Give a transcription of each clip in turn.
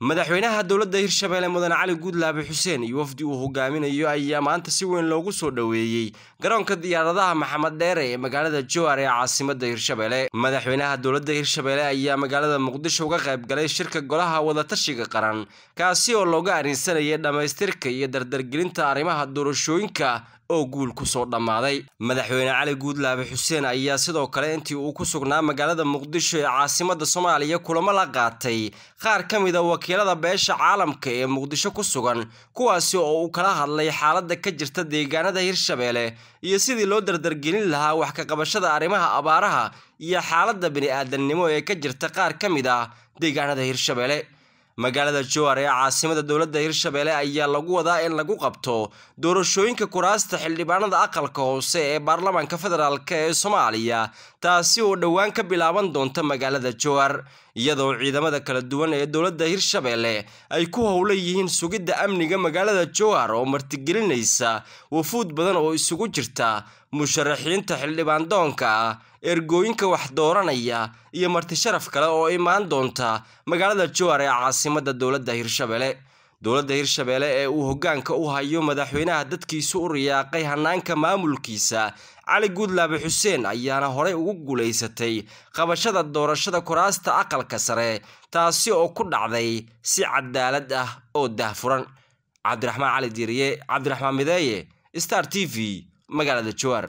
madaxweynaha dowladda hirshabeelle mudane cali guudlaabe xuseen iyo wafdi uu hogaaminayo ayaa maanta si weyn loogu soo dhoweeyey garoonka diyaaradaha maxamed dheere ee magaalada jowhar ee caasimadda hirshabeelle madaxweynaha dowladda hirshabeelle ayaa magaalada muqdisho uga qayb galay shirka golaha wadatashiga qaran kaasi oo looga arrinsanayay dhammaystirka iyo dardargelinta arrimaha doorashooyinka oo guul ku soo dhammaaday madaxweyne cali guudlaabe xuseen ayaa sidoo kale intii uu ku sugnaa magaalada muqdisho ee caasimadda soomaaliya kulamo la qaatay qaar ka mid a wakiilada beesha caalamka ee muqdisho ku sugan kuwaasi oo uu kala hadlay xaaladda ka jirta deegaanada hirshabeelle iyo sidii loo dardargelin lahaa wax ka qabashada arrimaha abaaraha iyo xaaladda bini-aadamnimo ee ka jirta qaar ka mid ah deegaanada hirshabeelle magaalada jowhar ee caasimada dowladda hirshabeelle ayaa lagu wadaa in lagu qabto doorashooyinka kuraasta xildhibaanada aqalka hoose ee baarlamaanka federaalk ee soomaaliya taasi oo dhowaan ka bilaaban doonta magaalada jowhar iyadoo ciidamada kala duwan ee dowladda hirshabeelle ay ku howlan yihiin sugidda amniga magaalada jowhar oo martigelinaysa wafuud badan oo isugu jirta musharaxiinta xildhibaan doonka ah ergooyinka wax dooranaya iyo marti sharaf kale oo imaan doonta magaalada jowhar ee caasimadda dowladda hirshabeelle dowladda hirshabeelle ee uu hoggaanka u hayo madaxweynaha dadkiisu u riyaaqay hanaanka maamulkiisa cali guudlaabe xuseen ayaana horey ugu guulaysatay qabashada doorashada kuraasta aqalka sare taasi oo ku dhacday si cadaalad ah oo daahfuran cabdiraxmaan cali diiriye cabdiraxmaan mideeye star t v magaalada jowhar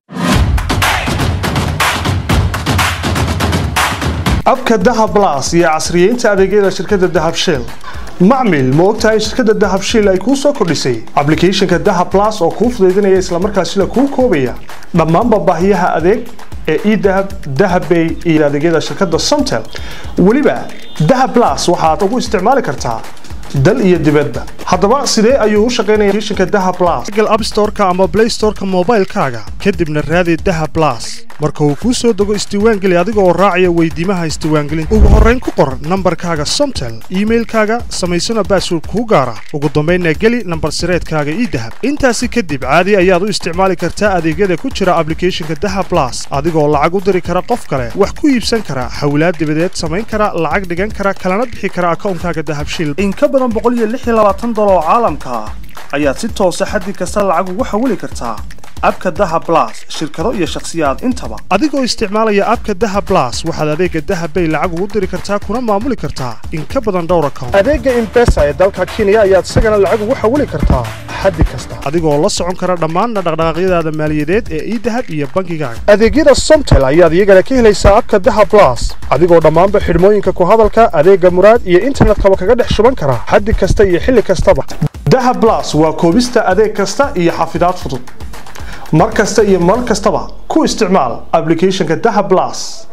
abka dahab las iyo casriyeynta adeegyada shirkadda dahab shell macmil ma ogtahay shirkadda dahab shiil ay kuu soo kordhisay ablicathonka dahab las oo kuu fudaydinaya islamarkaasina kuu koobaya dhammaanba baahiyaha adeeg ee edahab dahabbay iyo adeegyada shirkadda somtel weliba dahab las waxaad ugu isticmaali kartaa dal iyo dibadda haddaba sidee ayuu u shaqaynaya applicationka dahab plus google app store-ka ama play store-ka moobaylkaaga kadibna raadi dahab plus marka uu kuu soo dego isdiiwaangeli adiga oo raacaya weydiimaha isdiiwaangelinta ugu horrayn ku qor nambarkaaga somtel iimailkaaga samaysana baasword kuu gaara ugu dambaynna geli nambar sireedkaaga ii dahab intaasi kadib caadi ayaad u isticmaali kartaa adeegyada ku jira ablicathonka dahab plus adigoo lacag u diri kara qof kale wax ku iibsan kara hawlaad dibadeed samayn kara lacag dhigan kara kalana bixi kara akawnkaaga dahabshil oo caalamka ah ayaad si toosa xaddi kasta lacag ugu xawili kartaa abka daha blas shirkado iyo shakhsiyaad intaba adigoo isticmaalaya abka daha blas waxaad adeega dahabbay lacag ugu diri kartaa kuna maamuli kartaa in ka badan dhowr account adeega imbesa ee dalka kenya ayaad isagana lacag ugu xawili kartaa xaddi kasta adigoo la socon kara dhammaanna dhaqdhaqaaqyadaada maaliyadeed ee idahab iyo bankigaaga adeegyada somtel ayaad iyagana ka helaysaa abka daha blas adigoo dhammaanba xidhmooyinka ku hadalka adeega muraad iyo internetkaba kaga dhex shuban kara xaddi kasta iyo xilli kastaba daha blas waa koobista adeeg kasta iyo xafidaad fudud mar kasta iyo mar kastaba ku isticmaal ablicathonka daha blas